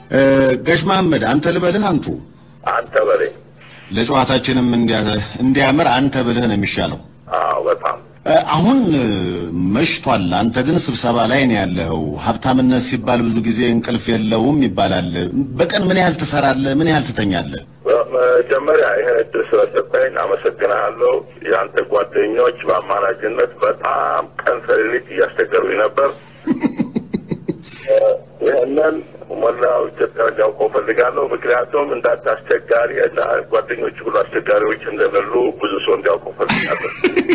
ጋሽ መሐመድ አንተ ልበልህ አንቱ አንተ በለኝ። ለጨዋታችንም እንዲያ- እንዲያምር አንተ ብልህ ነው የሚሻለው። አዎ በጣም እ፣ አሁን እ፣ መሽቷል። አንተ ግን ስብሰባ ላይ ነው ያለኸው። ሀብታምነት ሲባል ብዙ ጊዜ እንቅልፍ የለውም ይባላል። በቀን ምን ያህል ትሰራለህ? ምን ያህል ትተኛለህ? መጀመሪያ ይህን እድል ስለሰጠኝ አመሰግናለሁ። የአንተ ጓደኞች በአማራጭነት በጣም ቀን ከሌሊት እያስቸገሩኝ ነበር። ይህንን ሞላው ኢትዮጵያ እንዲያውቀው ፈልጋለሁ። ምክንያቱም እንዳንተ አስቸጋሪ እና ጓደኞች ሁሉ አስቸጋሪዎች እንደሌሉ ብዙ ሰው እንዲያውቀው ፈልጋለሁ።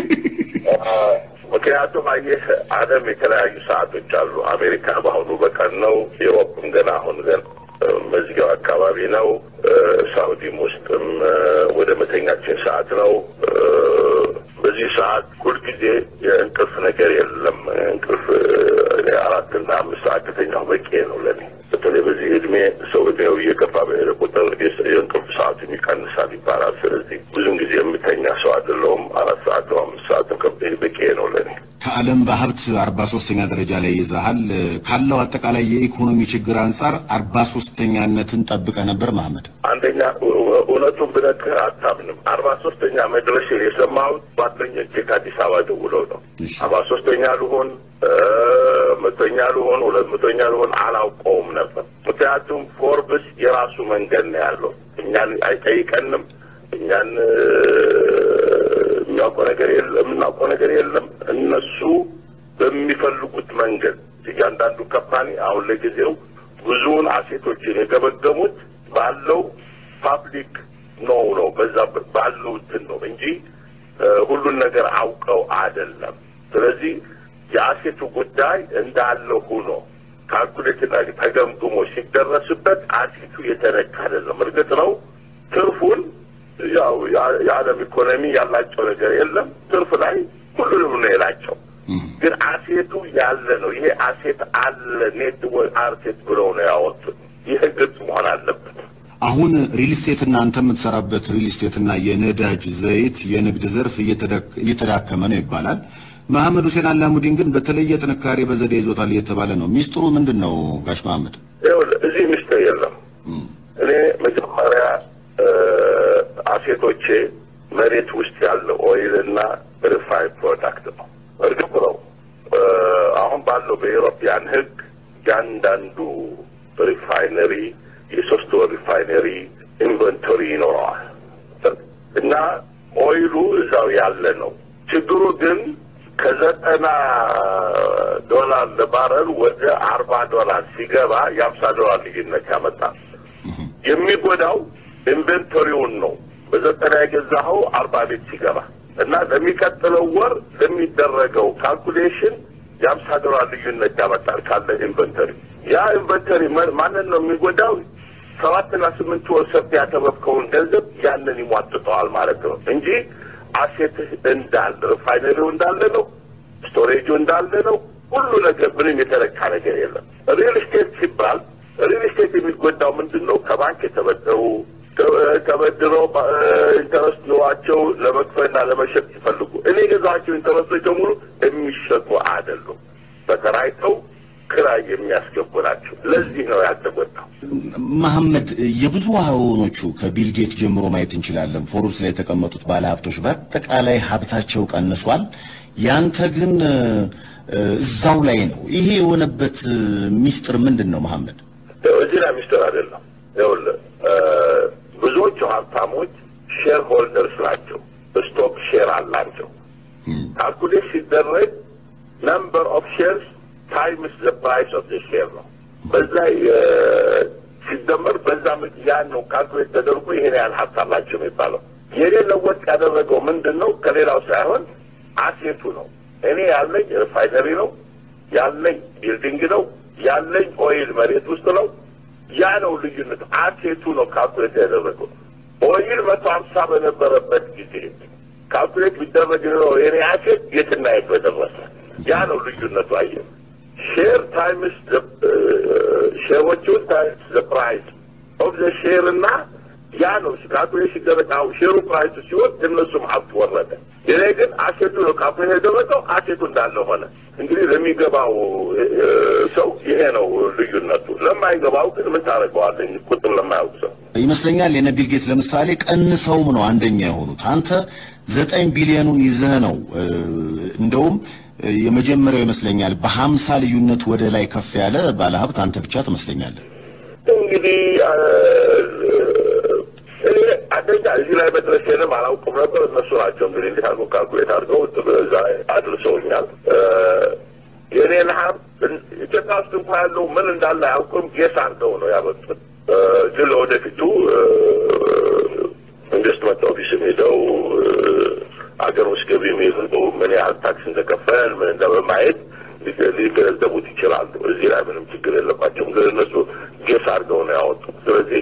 ምክንያቱም አየህ ዓለም የተለያዩ ሰዓቶች አሉ። አሜሪካ በአሁኑ በቀን ነው። ዩሮፕም ገና አሁን ገና መዝጊያው አካባቢ ነው። ሳውዲም ውስጥም ወደ መተኛችን ሰዓት ነው። በዚህ ሰዓት ሁልጊዜ የእንቅልፍ ነገር የለም። እንቅልፍ እኔ አራትና አምስት ሰዓት ከተኛሁ በቂ ነው ለኔ። በተለይ በዚህ እድሜ ሰው እድሜው እየገፋ በሄደ ቁጥር የእንቅልፍ ሰዓቱም ይቀንሳል ይባላል። ስለዚህ ብዙም ጊዜ የምተኛ ሰው አይደለሁም። አራት ሰዓት ነው አምስት ሰዓት በቂ ነው ለኔ። ከዓለም በሀብት አርባ ሶስተኛ ደረጃ ላይ ይዘሃል። ካለው አጠቃላይ የኢኮኖሚ ችግር አንጻር አርባ ሶስተኛነትን ጠብቀህ ነበር መሐመድ? አንደኛ እውነቱን ብነግርህ አታምንም። አርባ ሶስተኛ መድረስን የሰማሁት ጓደኞቼ ከአዲስ አበባ ደውለው ነው። እሺ። አርባ ሶስተኛ ልሆን መቶኛ ልሆን ሁለት መቶኛ ልሆን አላውቀውም ነበር። ምክንያቱም ፎርብስ የራሱ መንገድ ነው ያለው። እኛን አይጠይቀንም። እኛን የሚያውቀው ነገር የለም፣ የምናውቀው ነገር የለም። እነሱ በሚፈልጉት መንገድ እያንዳንዱ ካምፓኒ አሁን ለጊዜው ብዙውን አሴቶችን የገመገሙት ባለው ፓብሊክ ነው ነው በዛ ባለው እንትን ነው እንጂ ሁሉን ነገር አውቀው አይደለም። ስለዚህ የአሴቱ ጉዳይ እንዳለ ሆኖ ካልኩሌትና ተገምግሞ ሲደረስበት አሴቱ የተነካ አይደለም። እርግጥ ነው ትርፉን ያው የዓለም ኢኮኖሚ ያላቸው ነገር የለም። ትርፍ ላይ ሁሉንም ነው የላቸው። ግን አሴቱ ያለ ነው። ይሄ አሴት አለ ኔት አሴት ብለው ነው ያወጡት። ይህ ግልጽ መሆን አለበት። አሁን ሪል ስቴትና አንተ የምትሰራበት ሪል ስቴትና የነዳጅ ዘይት የንግድ ዘርፍ እየተዳከመ ነው ይባላል። መሐመድ ሁሴን አላሙዲን ግን በተለየ ጥንካሬ በዘዴ ይዞታል እየተባለ ነው። ሚስጥሩ ምንድን ነው ጋሽ መሐመድ? ይኸውልህ እዚህ ሚስጥር የለም። እኔ መጀመሪያ አሴቶቼ መሬት ውስጥ ያለ ኦይል እና ሪፋይን ፕሮዳክት ነው። እርግጥ ነው አሁን ባለው በኤሮፒያን ሕግ እያንዳንዱ ሪፋይነሪ የሶስት ወር ሪፋይነሪ ኢንቨንቶሪ ይኖረዋል እና ኦይሉ እዛው ያለ ነው። ችግሩ ግን ከዘጠና ዶላር ለባረል ወደ አርባ ዶላር ሲገባ የአምሳ ዶላር ልዩነት ያመጣል። የሚጎዳው ኢንቨንቶሪውን ነው። በዘጠና የገዛኸው አርባ ቤት ሲገባ እና ለሚቀጥለው ወር ለሚደረገው ካልኩሌሽን የአምሳ ዶላር ልዩነት ያመጣል ካለ ኢንቨንተሪ። ያ ኢንቨንተሪ ማንን ነው የሚጎዳው? ሰባትና ስምንት ወር ሰርተ ያተረፍከውን ገንዘብ ያንን ይሟጥጠዋል ማለት ነው እንጂ አሴትህ እንዳለ ሪፋይነሪው እንዳለ ነው፣ ስቶሬጁ እንዳለ ነው። ሁሉ ነገር ምንም የተለካ ነገር የለም። ሪል ስቴት ሲባል ሪል ስቴት የሚጎዳው ምንድን ነው? ከባንክ የተበደሩ ተበድረው ኢንተረስት ኑሯቸው ለመክፈልና ለመሸጥ ሲፈልጉ እኔ የገዛቸው ኢንተረስቶች በሙሉ የሚሸጡ አይደሉም። በተራይተው ክራይ የሚያስገቡ ናቸው። ለዚህ ነው ያልተጎዳው። መሐመድ የብዙሃኖቹ ከቢልጌት ጀምሮ ማየት እንችላለን። ፎርብስ ላይ የተቀመጡት ባለሀብቶች በአጠቃላይ ሀብታቸው ቀንሷል። ያንተ ግን እዛው ላይ ነው። ይሄ የሆነበት ሚስጥር ምንድን ነው መሐመድ? እዚህ ላይ ሚስጥር አይደለም። ይኸውልህ ብዙዎቹ ሀብታሞች ሼር ሆልደርስ ናቸው። ስቶክ ሼር አላቸው። ካልኩሌት ሲደረግ ነምበር ኦፍ ሼርስ ታይምስ ዘ ፕራይስ ኦፍ ዘ ሼር ነው። በዛ ሲደመር በዛ ያን ነው ካልኩሌት ተደርጎ ይሄን ያህል ሀብት አላቸው የሚባለው። የኔ ለወጥ ያደረገው ምንድን ነው? ከሌላው ሳይሆን አሴቱ ነው። እኔ ያለኝ ሪፋይነሪ ነው ያለኝ ቢልዲንግ ነው ያለኝ ኦይል መሬት ውስጥ ነው። ያ ነው ልዩነት። አሴቱ ነው ካልኩሌት ያደረገው። ኦይል መቶ ሀምሳ በነበረበት ጊዜ ካልኩሌት ቢደረግ ነው የኔ አሴት የትና የት በደረሰ። ያ ነው ልዩነቱ። አየህ ሼር ታይምስ ሼሮቹን ታይምስ ዘ ፕራይስ ኦፍ ዘ ሼር እና ያ ነው ካልኩሌት ሲደረግ አሁን ሼሩ ፕራይሱ ሲሆን እነሱም ሀብት ወረደ። እኔ ግን አሴቱ ነው ካምፔን የደረሰው አሴቱ እንዳለ ሆነ። እንግዲህ ለሚገባው ሰው ይሄ ነው ልዩነቱ። ለማይገባው ግን ምን ታደርገዋለህ? ቁጥር ለማያውቅ ሰው ይመስለኛል የነ ቢል ጌት ለምሳሌ ቀንሰውም ነው አንደኛ የሆኑት። አንተ ዘጠኝ ቢሊዮኑን ይዘህ ነው እንደውም የመጀመሪያው ይመስለኛል በሀምሳ ልዩነት ወደ ላይ ከፍ ያለ ባለሀብት አንተ ብቻ ትመስለኛለህ። እንግዲህ እኔ አንደኛ እዚህ ላይ መድረሴንም አላውቅም ነበር። እነሱ ናቸው እንግዲህ እንዴት አድርገው ካልኩሌት አድርገው እዛ አድርሰውኛል። የኔን ሀብት ኢትዮጵያ ውስጥ እንኳ ያለው ምን እንዳለ አያውቅም። ጌስ አድርገው ነው ያመጡት። ግን ለወደፊቱ ኢንቨስትመንት ኦፊስም ሄደው አገር ውስጥ ገቢ የሚይዘው ምን ያህል ታክስ እንደከፈል ምን እንደበማየት ሊገነዘቡት ይችላሉ። እዚህ ላይ ምንም ችግር የለባቸውም። ግን እነሱ ጌስ አድርገው ነው ያወጡት። ስለዚህ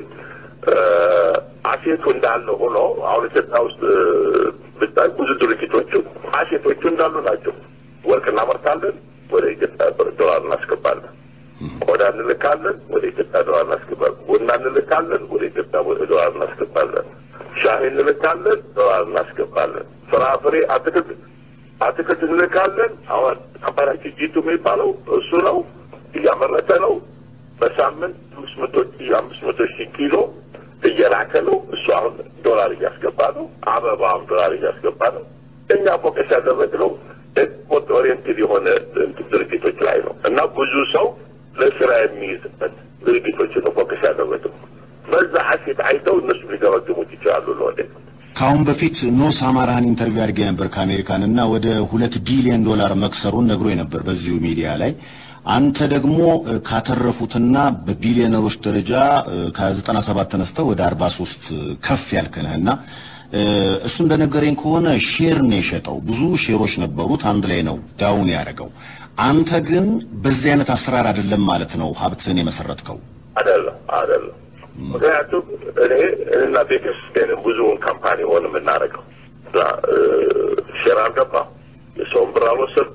አሴቱ እንዳለ ሆኖ አሁን ኢትዮጵያ ውስጥ ብታይ ብዙ ድርጅቶቹ አሴቶቹ እንዳሉ ናቸው። ወርቅ እናመርታለን፣ ወደ ኢትዮጵያ ዶላር እናስገባለን። ቆዳ እንልካለን፣ ወደ ኢትዮጵያ ዶላር እናስገባለን። ቡና እንልካለን፣ ወደ ኢትዮጵያ ዶላር እናስገባለን። ሻሂ እንልካለን፣ ዶላር እናስገባለን። ፍራፍሬ፣ አትክልት አትክልት እንልካለን። አሁን ካምፓኒያችን ጂቱ የሚባለው እሱ ነው፣ እያመረተ ነው። በሳምንት አምስት መቶ አምስት መቶ ሺህ ኪሎ እየላከ ነው። እሱ አሁን ዶላር እያስገባ ነው። አበባም ዶላር እያስገባ ነው። እኛ ፎከስ ያደረግነው ኤክስፖርት ኦሪየንትድ የሆነ ድርጅቶች ላይ ነው እና ብዙ ሰው ለስራ የሚይዝበት ድርጅቶች ነው ፎከስ ያደረግነው። በዛ ሀሴት አይተው እነሱ ሊገመግሙት ይችላሉ ለወደፊት። ከአሁን በፊት ኖስ አማራህን ኢንተርቪው አድርጌ ነበር ከአሜሪካን እና ወደ ሁለት ቢሊዮን ዶላር መክሰሩን ነግሮ ነበር በዚሁ ሚዲያ ላይ አንተ ደግሞ ካተረፉትና በቢሊዮነሮች ደረጃ ከ97 ተነስተው ወደ 43 ከፍ ያልክነህና እሱ እንደነገረኝ ከሆነ ሼር ነው የሸጠው። ብዙ ሼሮች ነበሩት፣ አንድ ላይ ነው ዳውን ያደረገው። አንተ ግን በዚህ አይነት አሰራር አይደለም ማለት ነው ሀብትህን የመሰረትከው? አይደለም፣ አይደለም። ምክንያቱም እኔ እና ቤተሰቤንም ብዙውን ካምፓኒ ሆን የምናደርገው ሼር አልገባ፣ የሰውን ብር አልወሰድኩ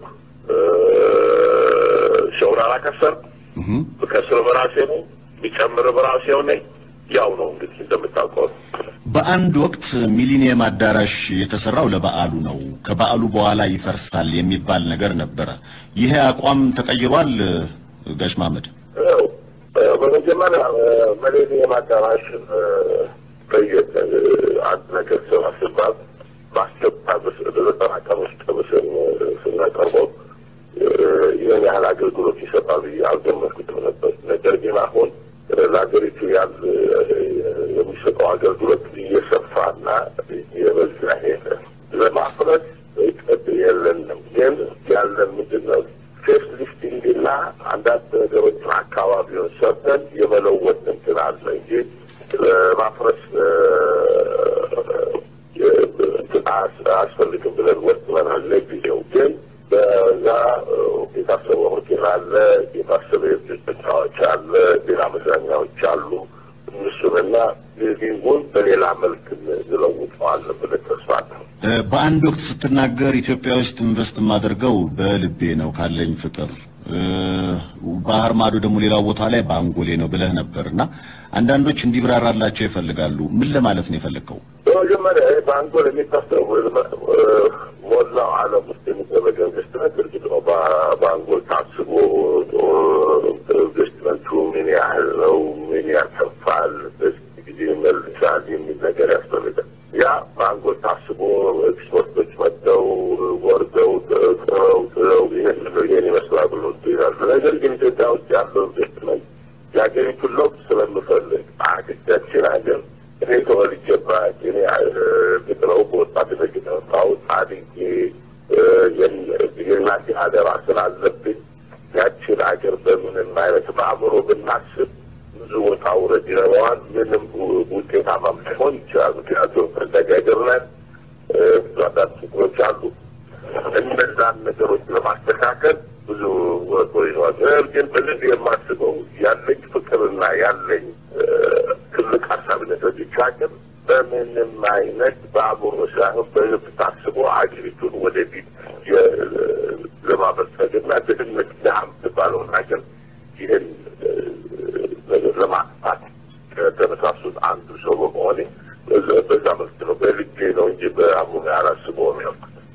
ሸውር አላከሰርም። ብከስር በራሴ ነው፣ ቢጨምር በራሴው ነኝ። ያው ነው እንግዲህ እንደምታውቀው። በአንድ ወቅት ሚሊኒየም አዳራሽ የተሰራው ለበዓሉ ነው፣ ከበዓሉ በኋላ ይፈርሳል የሚባል ነገር ነበረ። ይሄ አቋም ተቀይሯል? ጋሽ መሐመድ፣ በመጀመሪያ ሚሊኒየም አዳራሽ አንድ ነገር ስራ ሲባል በአስቸኳይ በዘጠና ቀን ውስጥ ስናቀርበው ይህን ያህል አገልግሎት ይሰጣል ብዬ አልገመትኩትም ነበር። ነገር ግን አሁን ለሀገሪቱ ያል የሚሰጠው አገልግሎት እየሰፋና እየበዛ ሄደ። ለማፍረስ እቅድ የለንም። ግን ያለን ምንድን ነው ፌስ ሊፍቲንግ እና አንዳንድ ነገሮችን አካባቢውን ሰርተን የመለወጥ እንትን አለ እንጂ ለማፍረስ አያስፈልግም ብለን ወጥመናል ለጊዜው ግን በዛ የታሰበ ሆቴል አለ፣ የታሰበ የብት ቦታዎች አለ፣ ሌላ መዝናኛዎች አሉ። እነሱንና ሊቪንጉን በሌላ መልክ እንለውጠዋለን ብለን ተስፋ አለን። በአንድ ወቅት ስትናገር ኢትዮጵያ ውስጥ ኢንቨስት የማደርገው በልቤ ነው ካለኝ ፍቅር፣ ባህር ማዶ ደግሞ ሌላው ቦታ ላይ በአንጎሌ ነው ብለህ ነበር እና አንዳንዶች እንዲብራራላቸው ይፈልጋሉ። ምን ለማለት ነው የፈለግከው? በመጀመሪያ በአንጎል የሚታሰቡ ሞላው ዓለም ውስጥ የሚደረገ ኢንቨስትመንት እርግጥ ነው በአንጎል ታስቦ ኢንቨስትመንቱ ምን ያህል ነው፣ ምን ያተርፋል፣ በዚህ ጊዜ መልሳል የሚል ነገር ያስፈልጋል። ያ በአንጎል ታስቦ ኤክስፐርቶች መጥተው ወርደው ጥረው ጥረው ይህን ይህን ይመስላል ብሎ ይላሉ። ነገር ግን ኢትዮጵያ ውስጥ ያለው ኢንቨስትመንት የሀገሪቱን ለውጥ ስለምፈልግ አገዳችን ሀገር እኔ ተወልጄባት እኔ ግጥረው በወጣትነት የተመጣሁት አድጌ የእናቴ አደራ ስላለብኝ ያችን ሀገር በምንም አይነት በአእምሮ ብናስብ ብዙ ቦታ ውረድ ይኖረዋል። ምንም ውጤታማም ላይሆን ይችላል። ምክንያቱም ፈለገ ሀገር ነን። ብዙ አንዳንድ ችግሮች አሉ። እነዛን ነገሮች ለማስተካከል ብዙ ወጥቶ ይኖራል። ነገር ግን በልብ የማስበው ያለኝ ፍቅርና ያለኝ ትልቅ ሀሳብነት ብቻችን በምንም አይነት በአእምሮ ሳይሆን በልብ ታስቦ ሀገሪቱን ወደፊት ለማበልጸግና ድህነት ድሃ የምትባለውን ሀገር ይህን ለማጥፋት ከተነሳሱት አንዱ ሰው በመሆኔ በዛ መልክ ነው። በልቤ ነው እንጂ በአእምሮ አላስበውም ያልኩት።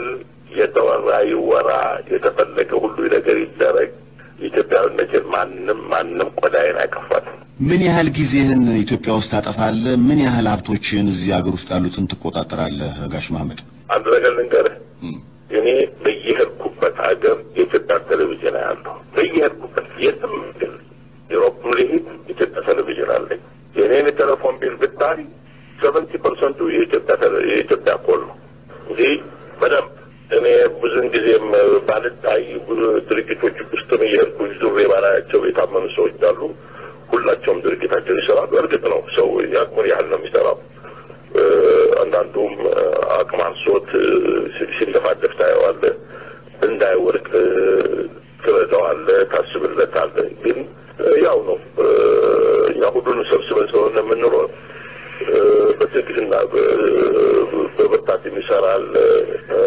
የተወራ ይወራ፣ የተፈለገ ሁሉ ነገር ይደረግ። ኢትዮጵያዊነትን ማንም ማንም ቆዳዬን አይከፋትም። ምን ያህል ጊዜህን ኢትዮጵያ ውስጥ ታጠፋለህ? ምን ያህል ሀብቶችን እዚህ ሀገር ውስጥ ያሉትን ትቆጣጠራለህ? ጋሽ መሐመድ አንድ ነገር ልንገርህ፣ እኔ በየሄድኩበት ሀገር የኢትዮጵያ ቴሌቪዥን ያለሁ በየሄድኩበት የትም ግን ዩሮፕም ልሂድ ኢትዮጵያ ቴሌቪዥን አለኝ። የእኔን የቴሌፎን ቢል ብታይ ሰቨንቲ ፐርሰንቱ የኢትዮጵያ ቴሌ- የኢትዮጵያ ኮል ነው እንጂ በደንብ እኔ ብዙን ጊዜም ባልታይ ብዙ ድርጅቶች ውስጥም እየሄድኩ ዙሬ ባላያቸው የታመኑ ሰዎች አሉ። ሁላቸውም ድርጅታቸውን ይሰራሉ። እርግጥ ነው ሰው የአቅሙን ያህል ነው የሚሰራው። እ፣ አንዳንዱም እ፣ አቅም አንሶት እ፣ ሲ- ሲንደፋደፍ ታየዋለህ። እንዳይወድቅ እ፣ ትረዳዋለህ፣ ታስብለታለህ። ግን እ፣ ያው ነው እ፣ እኛ ሁሉንም ሰብስበን ስለሆነ የምንኖር እ፣ በትዕግስትና በ- በብርታት የሚሰራል እ፣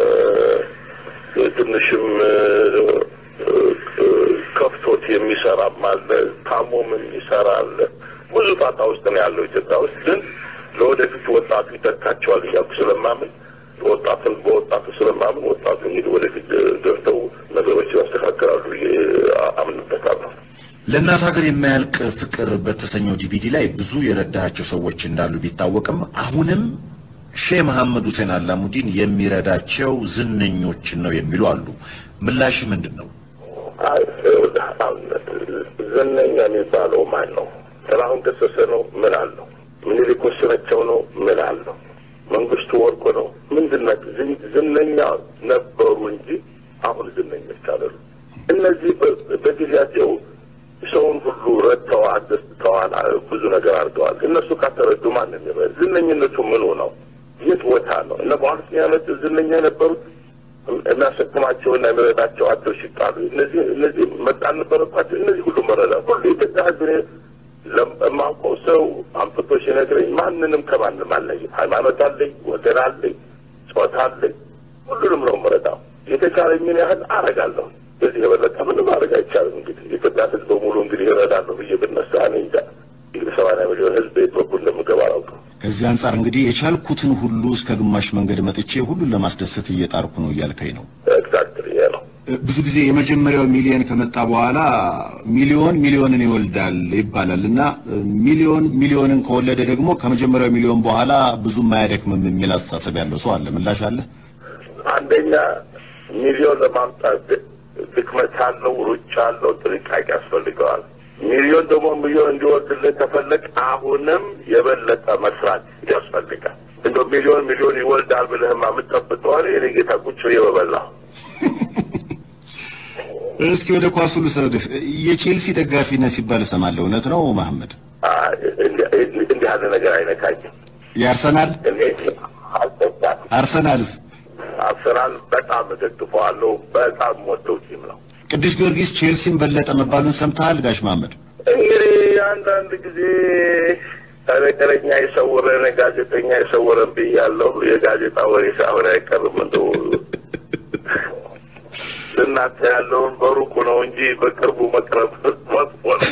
ትንሽም እ፣ እ፣ ከፍቶት የሚሰራም አለ፣ ታሞም የሚሰራ አለ። ብዙ ጣጣ ውስጥ ነው ያለው ኢትዮጵያ ውስጥ። ግን ለወደፊት ወጣቱ ይተካቸዋል እያልኩ ስለማምን ወጣቱን በወጣቱ ስለማምን ወጣቱ እንግዲህ ወደፊት ገብተው ነገሮች ያስተካክላሉ ብዬ አምንበታለሁ። ለእናት ሀገር የማያልቅ ፍቅር በተሰኘው ዲቪዲ ላይ ብዙ የረዳቸው ሰዎች እንዳሉ ቢታወቅም አሁንም ሼህ መሐመድ ሁሴን አላሙዲን የሚረዳቸው ዝነኞችን ነው የሚሉ አሉ። ምላሽ ምንድን ነው? አይ፣ ይኸውልህ፣ አሁን ዝነኛ የሚባለው ማን ነው? ጥላሁን ገሰሰ ነው? ምን አለው? ምኒልክ ወስናቸው ነው? ምን አለው? መንግስቱ ወርቁ ነው? ምንድን ናቸው? ዝን- ዝነኛ ነበሩ እንጂ አሁን ዝነኞች አይደሉ። እነዚህ በ- በጊዜያቸው ሰውን ሁሉ ረድተዋል፣ አስደስተዋል፣ አ- ብዙ ነገር አድርገዋል። እነሱ ካተረዱ ማን የሚረ ዝነኝነቱ ምኑ ነው? የት ቦታ ነው? እነ በኋላ ዓመት ዝነኛ የነበሩት የሚያሰክማቸው እና የሚረዳቸው አቸው ሲጣሉ እነዚህ እነዚህ መጣል ነበረባቸው። እነዚህ ሁሉ መረዳ ሁሉ የኢትዮጵያ ሕዝብ እኔ ለም- የማውቀው ሰው አምጥቶ ሲነግረኝ ማንንም ከማንም አለይም። ሃይማኖት አለኝ፣ ወገን አለኝ፣ ጾታ አለኝ። ሁሉንም ነው መረዳው። የተቻለኝን ያህል አረጋለሁ። በዚህ የበለጠ ምንም ማድረግ አይቻልም። እንግዲህ የኢትዮጵያ ሕዝብ በሙሉ እንግዲህ ይረዳለሁ ብዬ ብነሳ እኔ እንጃ እንግዲህ ሰማንያ ሚሊዮን ሕዝብ የት በኩል እንደምገባ አላውቅም። ከዚህ አንጻር እንግዲህ የቻልኩትን ሁሉ እስከ ግማሽ መንገድ መጥቼ ሁሉን ለማስደሰት እየጣርኩ ነው እያልከኝ ነው። ኤግዛክትሊ ይሄ ነው። ብዙ ጊዜ የመጀመሪያው ሚሊዮን ከመጣ በኋላ ሚሊዮን ሚሊዮንን ይወልዳል ይባላል እና ሚሊዮን ሚሊዮንን ከወለደ ደግሞ ከመጀመሪያው ሚሊዮን በኋላ ብዙም አያደክምም የሚል አስተሳሰብ ያለው ሰው አለ። ምላሽ አለ? አንደኛ ሚሊዮን ለማምጣት ድክመት አለው፣ ሩጫ አለው፣ ጥንቃቄ ያስፈልገዋል። ሚሊዮን ደግሞ ሚሊዮን እንዲወርድልን ከፈለግ አሁንም የበለጠ መስራት ያስፈልጋል። እንደ ሚሊዮን ሚሊዮን ይወልዳል ብለህማ የምጠብቀው እኔ እኔ ጌታ ቁጭ ብዬ በበላሁ። እስኪ ወደ ኳሱ ልውሰድህ። የቼልሲ ደጋፊ ነህ ሲባል እሰማለሁ። እውነት ነው መሐመድ? አይ፣ እንዲህ እንዲህ ያለ ነገር አይነካኝም። የአርሰናል እኔ አልጠጣም። አርሰናልስ አርሰናል በጣም እደግፈዋለሁ። በጣም ወደው ቲም ነው። ቅዱስ ጊዮርጊስ ቼልሲን በለጠ መባሉን ሰምተሃል ጋሽ መሐመድ? እንግዲህ አንዳንድ ጊዜ ነገረኛ የሰወረን ጋዜጠኛ የሰወረን ብያለሁ። የጋዜጣ ወሬ ሳይሆን አይቀርም። እንደው እናንተ ያለውን በሩቁ ነው እንጂ በቅርቡ መቅረብ መጥፎ ነው።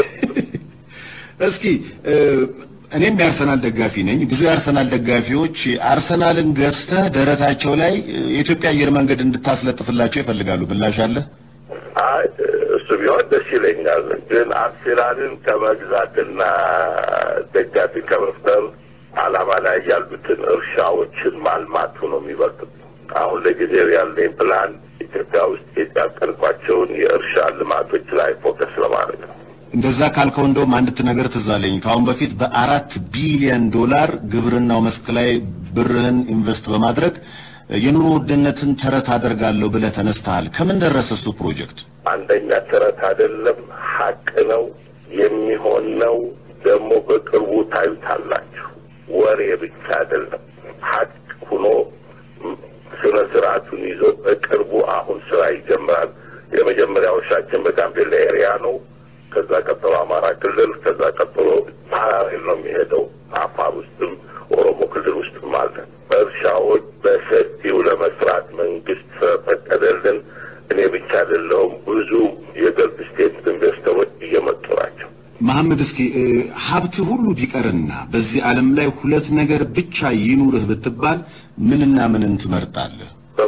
እስኪ እ፣ እኔም የአርሰናል ደጋፊ ነኝ። ብዙ የአርሰናል ደጋፊዎች አርሰናልን ገዝተህ ደረታቸው ላይ እ፣ የኢትዮጵያ አየር መንገድ እንድታስለጥፍላቸው ይፈልጋሉ። ምላሽ አለ? አይ እሱ ቢሆን ደስ ይለኛል። ግን አርሴናልን ከመግዛትና ደጋፊ ከመፍጠር ዓላማ ላይ ያሉትን እርሻዎችን ማልማቱ ነው የሚበልጥ። አሁን ለጊዜው ያለኝ ፕላን ኢትዮጵያ ውስጥ ያቀድኳቸውን የእርሻ ልማቶች ላይ ፎከስ ለማድረግ ነው። እንደዛ ካልከው እንደውም አንድ ነገር ትዝ አለኝ። ከአሁን በፊት በአራት ቢሊዮን ዶላር ግብርናው መስክ ላይ ብርህን ኢንቨስት በማድረግ የኑሮ ውድነትን ተረት አደርጋለሁ ብለህ ተነስተሃል። ከምን ደረሰ እሱ ፕሮጀክት? አንደኛ ተረት አይደለም፣ ሀቅ ነው፣ የሚሆን ነው። ደግሞ በቅርቡ ታዩታላችሁ። ወሬ ብቻ አይደለም፣ ሀቅ ሆኖ ስነ ስርዓቱን ይዞ በቅርቡ አሁን ስራ ይጀምራል። የመጀመሪያው እርሻችን በጋምቤላ ኤሪያ ነው። ከዛ ቀጥሎ አማራ ክልል፣ ከዛ ቀጥሎ ፓራሌል ነው የሚሄደው። አፋር ውስጥም ኦሮሞ ክልል ውስጥም አለ። እርሻዎች በሰፊው ለመስራት መንግስት ስለፈቀደልን እኔ ብቻ አይደለሁም፣ ብዙ የገልፍ ስቴት ኢንቨስተሮች እየመጡ ናቸው። መሐመድ እስኪ እ፣ ሀብት ሁሉ ቢቀርና በዚህ ዓለም ላይ ሁለት ነገር ብቻ ይኑርህ ብትባል ምንና ምንን ትመርጣለህ? በመጀመሪያ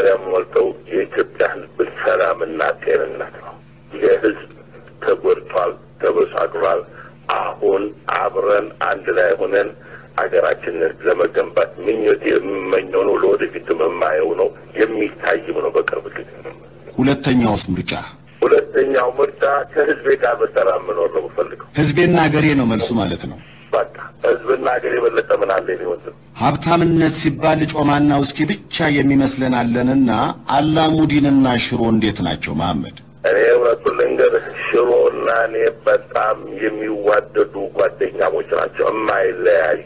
መመሪያ ሞልተው የኢትዮጵያ ሕዝብ ሰላምና ጤንነት ነው። የሕዝብ ተጎድቷል፣ ተበሳቅሏል። አሁን አብረን አንድ ላይ ሆነን ሀገራችንን ለመገንባት ምኞት የምመኘው ነው። ለወደፊትም የማየው ነው። የሚታይም ነው በቅርብ ጊዜ። ሁለተኛውስ ምርጫ ሁለተኛው ምርጫ ከህዝቤ ጋር በሰላም መኖር ነው የምፈልገው። ህዝቤና ሀገሬ ነው መልሱ ማለት ነው። በቃ ህዝብና ሀገር የበለጠ ምን አለ እኔ ወንድም ሀብታምነት ሲባል ጮማና ውስኪ ብቻ የሚመስለን አለንና አላሙዲንና ሽሮ እንዴት ናቸው መሐመድ? እኔ እውነቱን ልንገርህ ሽሮ እና እኔ በጣም የሚዋደዱ ጓደኛሞች ናቸው፣ የማይለያዩ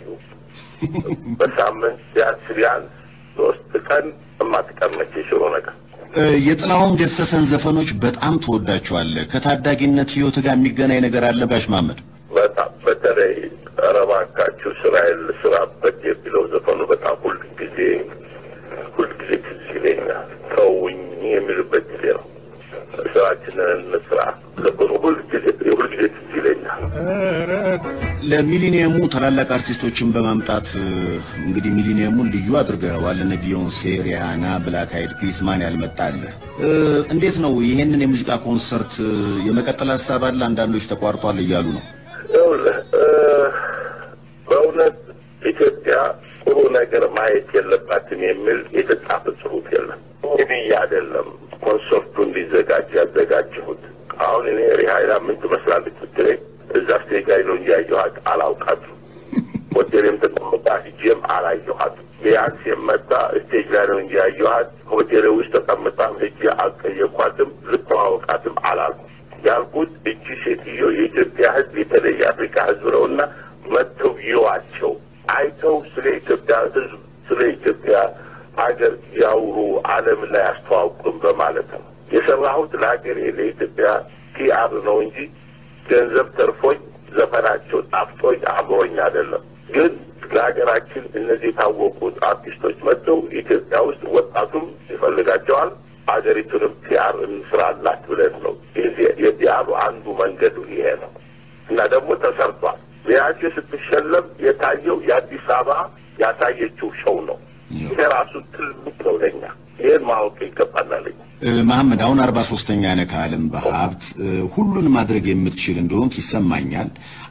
በሳምንት ቢያንስ ቢያንስ ሶስት ቀን የማትቀመች የሽሮ ነገር እ፣ የጥላሁን ገሰሰን ዘፈኖች በጣም ትወዳቸዋለህ። ከታዳጊነት ህይወት ጋር የሚገናኝ ነገር አለ ጋሽ መሐመድ? በጣም በተለይ ኧረ እባካችሁ ስራዬን ልስራበት የሚለው ዘፈኑ በጣም ሁልጊዜ ሁልጊዜ ትዝ ይለኛል። ተውኝ የሚልበት ጊዜ ነው። ስራችንን እንስራ ዘፈኑ ሁልጊዜ ሁልጊዜ ትዝ ይለኛል። ለሚሊኒየሙ ታላላቅ አርቲስቶችን በማምጣት እ፣ እንግዲህ ሚሊኒየሙን ልዩ አድርገዋል። እነ ቢዮንሴ፣ ሪያና፣ ብላክ አይድ ፒስ ማን ያልመጣለ እ፣ እንዴት ነው ይሄንን የሙዚቃ ኮንሰርት እ፣ የመቀጠል ሀሳብ አለ? አንዳንዶች ተቋርጧል እያሉ ነው። ይኸውልህ እ፣ በእውነት ኢትዮጵያ ጥሩ ነገር ማየት የለባትም የሚል የተጻፈ ጽሑፍ የለም። እንግዲህ አይደለም ኮንሰርቱ እንዲዘጋጅ ያዘጋጀሁት። አሁን እኔ ሪሃይላ ምን ትመስላለች ብትለኝ እዛ ስቴጅ ላይ ነው እንጂ ያየኋት አላውቃትም። ሆቴልም ተቀምጣ ሂጄም አላየኋትም። ቢያንስ የመጣ ስቴጅ ላይ ነው እንጂ ያየኋት ሆቴል ውስጥ ተቀምጣም ሂጄ አልጠየኳትም፣ ልተዋወቃትም አላልኩም። ያልኩት እቺ ሴትዮ የኢትዮጵያ ሕዝብ የተለየ የአፍሪካ ሕዝብ ነውና መጥተው ይዋቸው አይተው ስለ ኢትዮጵያ ሕዝብ ስለ ኢትዮጵያ ሀገር ያውሩ፣ ዓለም ላይ አስተዋውቁም በማለት ነው የሰራሁት። ለሀገሬ ለኢትዮጵያ ፒአር ነው እንጂ ገንዘብ ተርፎኝ ዘፈናቸው ጣፍጦኝ አምሮኝ አይደለም። ግን ለሀገራችን እነዚህ የታወቁት አርቲስቶች መጥተው ኢትዮጵያ ውስጥ ወጣቱም ይፈልጋቸዋል፣ ሀገሪቱንም ፒአር እንስራላት ብለን ነው። የዚህ- የፒአሩ አንዱ መንገዱ ይሄ ነው እና ደግሞ ተሰርቷል። ቢያንስ ስትሸለም የታየው የአዲስ አበባ ያሳየችው ሸው ነው። ይሄ ራሱ ትልቅ ነው ለኛ። ይህን ማወቅ ይገባናል። እ፣ መሐመድ አሁን አርባ ሶስተኛ ነህ ከዓለም በሀብት እ፣ ሁሉን ማድረግ የምትችል እንደሆንክ ይሰማኛል።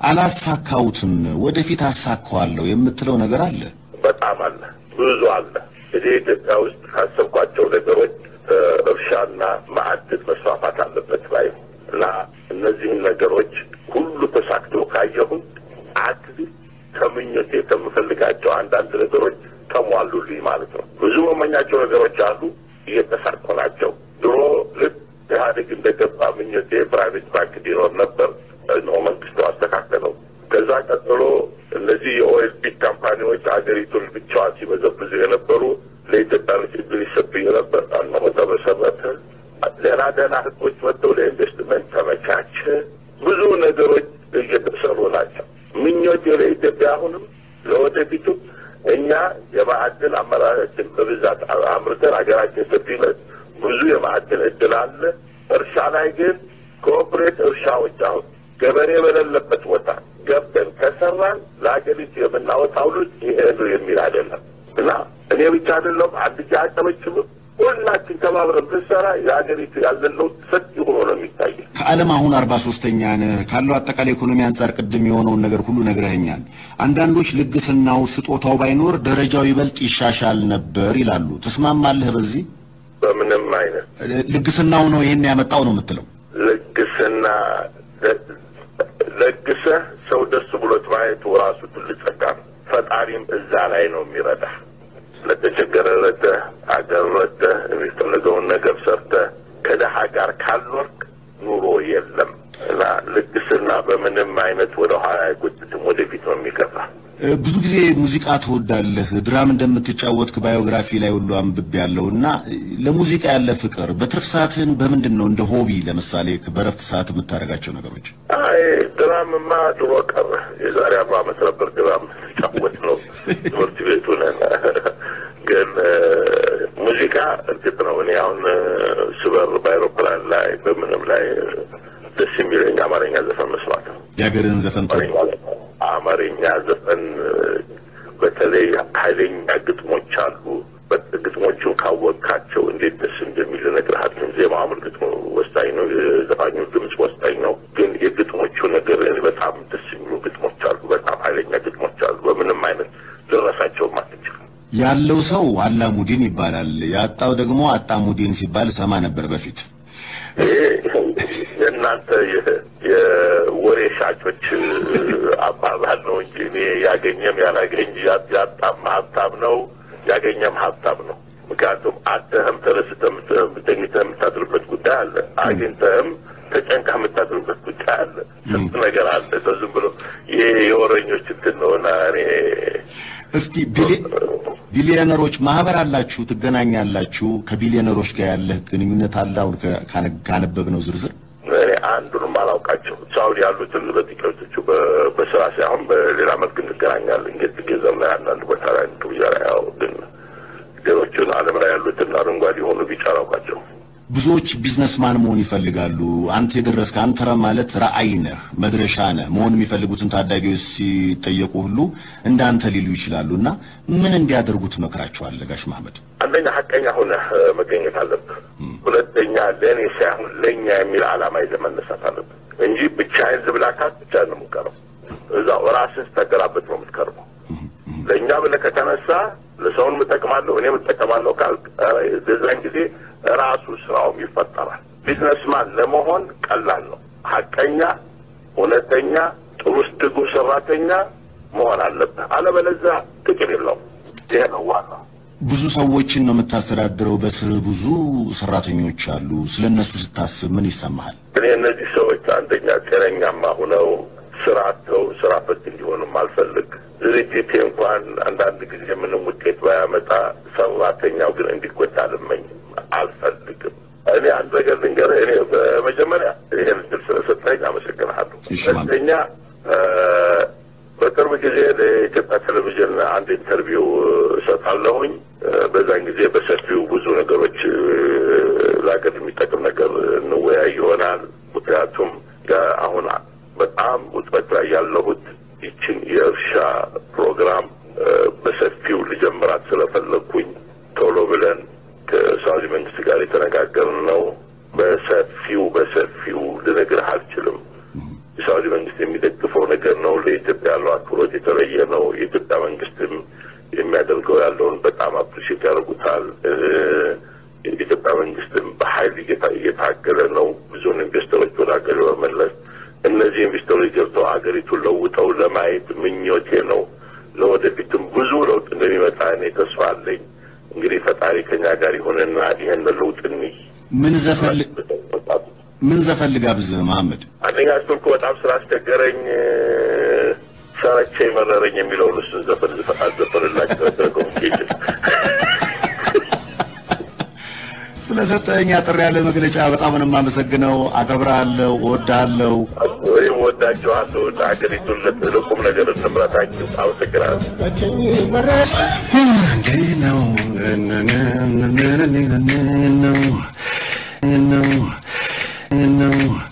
አላሳካሁትም፣ ወደፊት አሳካዋለሁ የምትለው ነገር አለ? በጣም አለ፣ ብዙ አለ። እዚህ ኢትዮጵያ ውስጥ ካሰብኳቸው ነገሮች እ፣ እርሻና ማዕድን መስፋፋት አለበት ባይ ነው እና እነዚህን ነገሮች ሁሉ ተሳክቶ ካየሁን አትሊስት ከምኞቴ ከምፈልጋቸው አንዳንድ ነገሮች ተሟሉልኝ ማለት ነው። ብዙ መመኛቸው ነገሮች አሉ፣ እየተሳኩ ናቸው። ድሮ ልክ ኢህአዴግ እንደገባ ምኞቴ ፕራይቬት ባንክ እንዲኖር ነበር። እነሆ መንግስቱ አስተካከለው። ከዛ ቀጥሎ እነዚህ የኦኤል ቢግ ካምፓኒዎች ሀገሪቱን ብቻዋን ሲበዘብዙ የነበሩ ለኢትዮጵያኖች እድል ይሰጡኝ ነበር። እነሆ ተመሰረተ። ደህና ደህና ህጎች መጥተው ለኢንቨስትመንት ተመቻቸ። ብዙ ነገሮች እየተሰሩ ናቸው። ምኞቴ ለኢትዮጵያ አሁንም ለወደፊቱ እኛ የማዕድን አመራራችን በብዛት አምርተን ሀገራችን ሰፊነት ብዙ የማዕድን እድል አለ። እርሻ ላይ ግን ኮኦፕሬት እርሻዎች አሁን ገበሬ በሌለበት ቦታ ገብተን ከሰራን ለሀገሪቱ የምናወጣው ልጅ ይሄ ነው የሚል አይደለም እና እኔ ብቻ አይደለም አንድ ጊዜ አጨበጭብም ሁላችን ተባብረን ብንሰራ የሀገሪቱ ያለን ለውጥ ሰፊ ሆኖ ነው የሚታየው። ከዓለም አሁን አርባ ሶስተኛ ነህ ካለው አጠቃላይ ኢኮኖሚ አንጻር ቅድም የሆነውን ነገር ሁሉ ነግረኸኛል። አንዳንዶች ልግስናው ስጦታው ባይኖር ደረጃው ይበልጥ ይሻሻል ነበር ይላሉ። ትስማማለህ በዚህ? በምንም አይነት ልግስናው ነው ይሄን ያመጣው ነው የምትለው? ልግስና ለግሰህ ሰው ደስ ብሎት ማየቱ ራሱ ትልቅ ጸጋ ነው። ፈጣሪም እዛ ላይ ነው የሚረዳ። ለተቸገረ ረድተህ፣ አገር ረድተህ፣ የሚፈልገውን ነገር ሰርተህ ከደሃ ጋር ካልኖርክ ኑሮ የለም እና ልግስና በምንም አይነት ወደ ኋላ አይጎትትም፣ ወደፊት ነው የሚገፋ። እ፣ ብዙ ጊዜ ሙዚቃ ትወዳለህ፣ ድራም እንደምትጫወትክ ባዮግራፊ ላይ ሁሉ አንብቤ ያለው እና እ፣ ለሙዚቃ ያለ ፍቅር በትርፍ ሰዓትህን በምንድን ነው እንደ ሆቢ ለምሳሌ በረፍት ሰዓት የምታደርጋቸው ነገሮች? አይ ድራምማ ድሮ ቀረ። የዛሬ አርባ ዓመት ነበር ድራም ጫወት ነው ትምህርት ቤቱ ነን። ግን እ፣ ሙዚቃ እርግጥ ነው እኔ አሁን እ፣ ስበር በአይሮፕላን ላይ በምንም ላይ እ፣ ደስ የሚለኝ አማርኛ ዘፈን መስማት ነው። የሀገርህን ዘፈን ትወድ? አማርኛ ዘፈን እ፣ በተለይ ኃይለኛ ግጥሞች አሉ። በት- ግጥሞቹን ካወቅካቸው ግጥማቸው እንዴት ደስ እንደሚል እነግርሃለሁ። ዜማው እርግጥ ነው ወሳኝ ነው፣ የዘፋኙ ድምፅ ወሳኝ ነው። ግን የግጥሞቹ ነገር በጣም ደስ የሚሉ ግጥሞች አሉ። በጣም ኃይለኛ ግጥሞች አሉ። በምንም አይነት ልረሳቸውም አትችልም። ያለው ሰው አላሙዲን ይባላል፣ ያጣው ደግሞ አጣሙዲን ሲባል ሰማ ነበር በፊት። ይሄ የእናንተ የ- የወሬ ሻጮች አባባል ነው እንጂ እኔ ያገኘም ያላገኝ ያ- ያጣም ሀብታም ነው፣ ያገኘም ሀብታም ነው። ምክንያቱም አጥተህም ተደስተህ ተኝተህ የምታድርበት ጉዳይ አለ። አግኝተህም ተጨንቀህ የምታድርበት ጉዳይ አለ። ስንት ነገር አለ። ሰው ዝም ብሎ ይሄ የወረኞች እንትን ነውና እኔ እስኪ ቢሊ- ቢሊዮነሮች ማህበር አላችሁ፣ ትገናኛላችሁ። ከቢሊዮነሮች ጋር ያለህ ግንኙነት አለ? አሁን ከ- ካነ- ካነበብነው ዝርዝር እኔ አንዱንም አላውቃቸው ሳውዲ ያሉትን በጥቂቶቹ በ- በስራ ሳይሆን በሌላ መልክ እንገናኛለን። ጌት ገዘም ላይ አንዳንድ ቦታ ላይ ግብዣ ላይ ያው ግን ሌሎቹን ዓለም ላይ ያሉትን አረንጓዴ የሆኑ ቢጫ አላውቃቸው። ብዙዎች ቢዝነስማን መሆን ይፈልጋሉ። አንተ የደረስክ አንተ ማለት ራዕይ ነህ፣ መድረሻ ነህ። መሆን የሚፈልጉትን ታዳጊዎች ሲጠየቁ ሁሉ እንዳንተ ሊሉ ይችላሉ። እና ምን እንዲያደርጉ ትመክራቸዋለህ ጋሽ መሐመድ? አንደኛ ሀቀኛ ሆነህ እ፣ መገኘት አለብህ። ሁለተኛ ለእኔ ሳይሆን ለእኛ የሚል ዓላማ ይዘህ መነሳት አለብህ እንጂ ብቻዬን ዝብላካት ብቻ ነው የምትቀረው። እዛው ራስህ ስተገራበት ነው የምትቀርበው። ለእኛ ብለህ ከተነሳ ለሰውን እጠቅማለሁ እኔም እጠቀማለሁ ካልክ ኧረ በዛን ጊዜ ራሱ ስራውም ይፈጠራል። ቢዝነስማን ለመሆን ቀላል ነው። ሀቀኛ፣ እውነተኛ፣ ጥሩ ትጉ ሰራተኛ መሆን አለብህ። አለበለዚያ ጥቅም የለውም። ይሄ ነው ዋናው። ብዙ ሰዎችን ነው የምታስተዳድረው። በስር ብዙ ሰራተኞች አሉ። ስለ እነሱ ስታስብ ምን ይሰማሃል? እኔ እነዚህ ሰዎች አንደኛ ጤነኛማ ሁነው ስራ አጥተው ስራ ፈት እንዲሆንም አልፈልግ። ድርጅቴ እንኳን አንዳንድ ጊዜ ምንም ውጤት ባያመጣ ሰራተኛው ግን እንዲጎዳ አልመኝም፣ አልፈልግም። እኔ አንድ ነገር ልንገርህ። እኔ በመጀመሪያ ይህን እድል ስለሰጠኝ አመሰግንሃለሁ። እሺ፣ ማም። ሁለተኛ እ፣ በቅርብ ጊዜ ለኢትዮጵያ ቴሌቪዥን አንድ ኢንተርቪው እሰጣለሁኝ። እ፣ በዛን ጊዜ በሰፊው ብዙ ነገሮች እ፣ ለሀገር የሚጠቅም ነገር እንወያይ ይሆናል። ምክንያቱም ያ- አሁን በጣም ውጥረት ላይ ያለሁት ይችን የእርሻ ፕሮግራም እ፣ በሰፊው ልጀምራት ስለፈለግኩኝ ቶሎ ብለን ከሳውዲ መንግስት ጋር የተነጋገርን ነው። በሰፊው በሰፊው ልነግርህ አልችልም። የሳውዲ መንግስት የሚደግፈው ነገር ነው። ለኢትዮጵያ ያለው አክብሮት የተለየ ነው። የኢትዮጵያ መንግስትም የሚያደርገው ያለውን በጣም አፕሪሼት ያደርጉታል። እ፣ የኢትዮጵያ መንግስትም በኃይል እየታ- እየታገለ ነው ብዙውን ኢንቨስተሮች ወደ ሀገር በመለስ እነዚህ ኢንቨስተሮች ገብተው ሀገሪቱን ለውጠው ለማየት ምኞቴ ነው። ለወደፊትም ብዙ ለውጥ እንደሚመጣ እኔ ተስፋ አለኝ። እንግዲህ ፈጣሪ ከኛ ጋር ይሆንና ይህን ለውጥ እንይ። ምን ዘፈን ምን ዘፈን ልጋብዝህ መሐመድ? አንደኛ ስልኩ በጣም ስላስቸገረኝ እ፣ ሰረቼ መረረኝ የሚለውን እሱን ዘፈን ዝፈ- አዘፈንላቸው ኮሚኒኬሽን ስለሰጠኝ አጠር ያለ መግለጫ በጣም ነው የማመሰግነው። አከብርሃለሁ፣ እወድሃለሁ። ወይም ወዳቸዋለሁ። ሀገሪቱን ለቁም ነገር እንምራታችሁ። አመሰግናለሁ። እንዲህ ነው ነው ነው